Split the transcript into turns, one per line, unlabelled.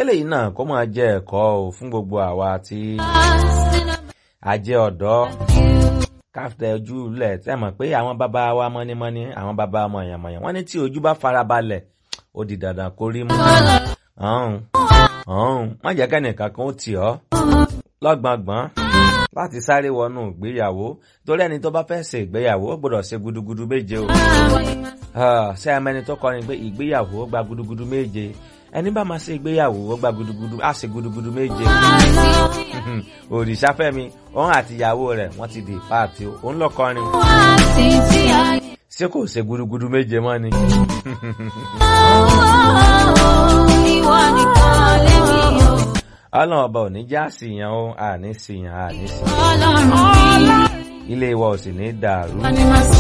kélé yìí náà kó máa jẹ́ ẹ̀kọ́ o fún gbogbo àwa tí a jẹ́ ọ̀dọ́ káfíńtà ojú lẹ̀ tẹ́ mọ̀ pé àwọn bàbá wa mọ́nímọ́ní àwọn bàbá mọ̀yànmọ̀yàn wọ́n ní tí ojú bá farabalẹ̀ ó di dandan kó rí mú. ọ̀hún ọ̀hún má jẹ́ kẹ́nìkan kan ó tì ọ́ lọ́gbọ̀ngbọ̀n láti sáré wọnú ìgbéyàwó torí ẹni tó bá fẹ́ ṣe ìgbéyàwó ó gbọ́dọ̀ ṣe gudugudu méje o. ṣé ẹ mẹ́ni tó kọrin pé ìgbéyàwó gba gudugudu méje ẹni bá máa ṣe ìgbéyàwó ó gba gudugudu á ṣe gudugudu méje. òrìṣàfẹ́mi òun àti ìyàwó rẹ̀ wọ́n ti di páàtì o òun lọ kọrin. ṣé kò ṣe gudugudu méje mọ́ ni. ọlọ́run ọba ò ní já síyàn o àní síyàn àní síyàn ilé wa ò sì ní dàrú.